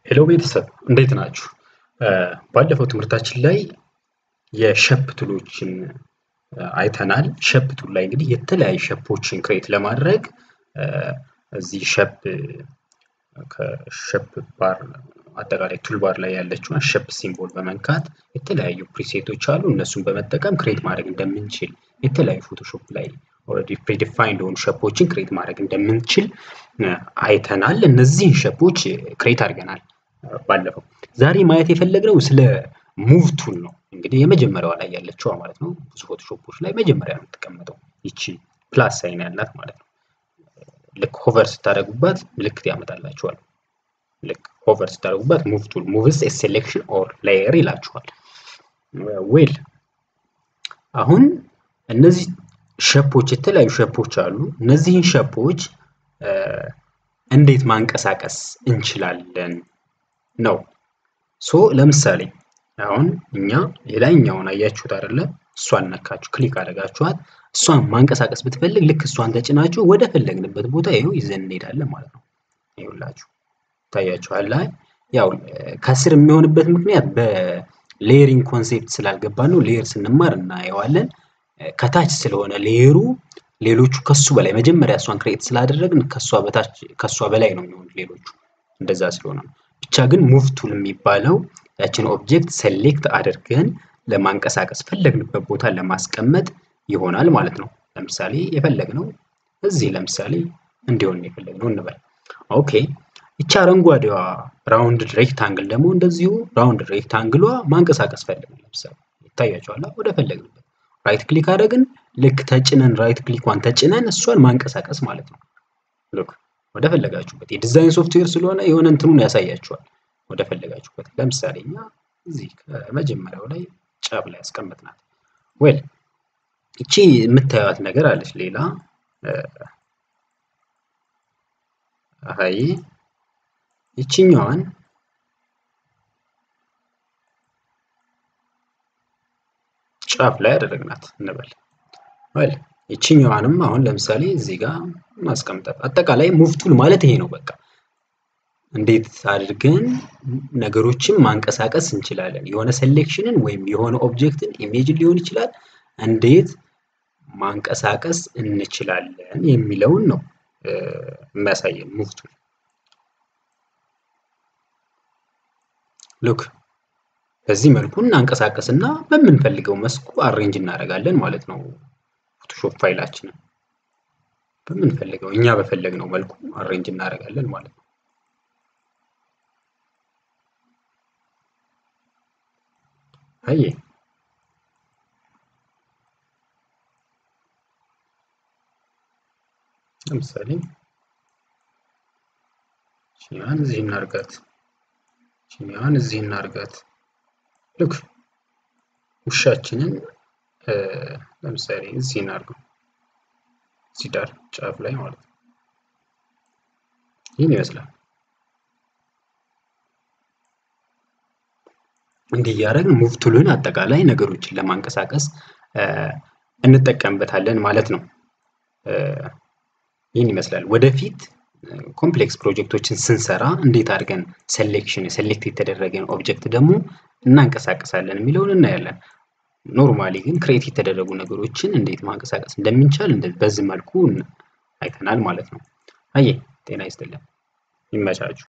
ሄሎ ቤተሰብ እንዴት ናችሁ? ባለፈው ትምህርታችን ላይ የሸፕ ቱሎችን አይተናል። ሸፕ ቱል ላይ እንግዲህ የተለያዩ ሸፖችን ክሬት ለማድረግ እዚህ ሸፕ ከሸፕ ባር አጠቃላይ ቱል ባር ላይ ያለችውን ሸፕ ሲምቦል በመንካት የተለያዩ ፕሪሴቶች አሉ። እነሱን በመጠቀም ክሬት ማድረግ እንደምንችል የተለያዩ ፎቶሾፕ ላይ ኦልሬዲ ፕሪዲፋይንድ የሆኑ ሸፖችን ክሬት ማድረግ እንደምንችል አይተናል። እነዚህን ሸፖች ክሬት አድርገናል ባለፈው። ዛሬ ማየት የፈለግነው ስለ ሙቭ ቱል ነው። እንግዲህ የመጀመሪያዋ ላይ ያለችዋ ማለት ነው። ብዙ ፎቶሾፖች ላይ መጀመሪያ ነው የምትቀመጠው ይቺ ፕላስ ሳይን ያላት ማለት ነው። ልክ ሆቨር ስታደርጉባት ምልክት ያመጣላችኋል። ልክ ሆቨር ስታደርጉባት ሙቭ ቱል ሙቭስ ሴሌክሽን ኦር ሌየር ይላችኋል። ዌል አሁን እነዚህ ሸፖች የተለያዩ ሸፖች አሉ። እነዚህን ሸፖች እንዴት ማንቀሳቀስ እንችላለን ነው። ሶ ለምሳሌ አሁን እኛ የላይኛውን አያችሁት አይደለ? እሷን ነካችሁ ክሊክ አደረጋችኋት። እሷን ማንቀሳቀስ ብትፈልግ ልክ እሷን ተጭናችሁ ወደ ፈለግንበት ቦታ ይኸው ይዘን እንሄዳለን ማለት ነው። ይኸውላችሁ ታያችኋል ላይ ያው ከስር የሚሆንበት ምክንያት በሌየሪንግ ኮንሴፕት ስላልገባ ነው። ሌየር ስንማር እናየዋለን። ከታች ስለሆነ ሌየሩ ሌሎቹ ከሱ በላይ መጀመሪያ እሷን ክሬት ስላደረግን ከሷ በታች ከሷ በላይ ነው የሚሆኑት ሌሎቹ እንደዛ ስለሆነ ነው። ብቻ ግን ሙቭ ቱል የሚባለው ያችን ኦብጀክት ሴሌክት አድርገን ለማንቀሳቀስ ፈለግንበት ቦታ ለማስቀመጥ ይሆናል ማለት ነው። ለምሳሌ የፈለግነው እዚህ ለምሳሌ እንዲሆን የፈለግነው እንበል። ኦኬ ይቺ አረንጓዴዋ ራውንድ ሬክታንግል ደግሞ እንደዚሁ ራውንድ ሬክታንግሏ ማንቀሳቀስ ፈለግን። ለምሳሌ ይታያቸዋል። ወደ ፈለግንበት ራይት ክሊክ አደረግን። ልክ ተጭነን ራይት ክሊኳን ተጭነን እሷን ማንቀሳቀስ ማለት ነው። ልክ ወደ ፈለጋችሁበት የዲዛይን ሶፍትዌር ስለሆነ የሆነ እንትኑን ያሳያችኋል። ወደ ፈለጋችሁበት ለምሳሌ እኛ እዚህ ከመጀመሪያው ላይ ጫፍ ላይ ያስቀመጥናት ዌል እቺ የምታዩት ነገር አለች። ሌላ አይ ይችኛዋን ጫፍ ላይ ያደረግናት እንበል። ዌል ይችኛዋንም አሁን ለምሳሌ እዚህ ጋር ማስቀምጣት። አጠቃላይ ሙቭ ቱል ማለት ይሄ ነው። በቃ እንዴት አድርገን ነገሮችን ማንቀሳቀስ እንችላለን። የሆነ ሴሌክሽንን ወይም የሆነ ኦብጀክትን ኢሜጅን ሊሆን ይችላል እንዴት ማንቀሳቀስ እንችላለን የሚለውን ነው የሚያሳየን ሙቭ ቱል። ሉክ በዚህ መልኩ እናንቀሳቀስና በምንፈልገው መስኩ አሬንጅ እናደርጋለን ማለት ነው። ፎቶሾፕ ፋይላችንን በምንፈልገው እኛ በፈለግነው መልኩ አሬንጅ እናደርጋለን ማለት ነው። አየ ለምሳሌ ቺኛን እዚህ እናርጋት፣ ቺኛን እዚህ እናርጋት። ልክ ውሻችንን ለምሳሌ እዚህ እናርገው፣ እዚህ ዳር ጫፍ ላይ ማለት ነው። ይህን ይመስላል። እንዲህ እያደረግን ሙቭ ቱልን አጠቃላይ ነገሮችን ለማንቀሳቀስ እንጠቀምበታለን ማለት ነው። ይህን ይመስላል። ወደፊት ኮምፕሌክስ ፕሮጀክቶችን ስንሰራ እንዴት አድርገን ሴሌክሽን ሴሌክት የተደረገን ኦብጀክት ደግሞ እናንቀሳቀሳለን የሚለውን እናያለን። ኖርማሊ ግን ክሬት የተደረጉ ነገሮችን እንዴት ማንቀሳቀስ እንደምንቻል በዚህ መልኩ አይተናል ማለት ነው። አየ ጤና ይስጥልን፣ ይመቻችሁ።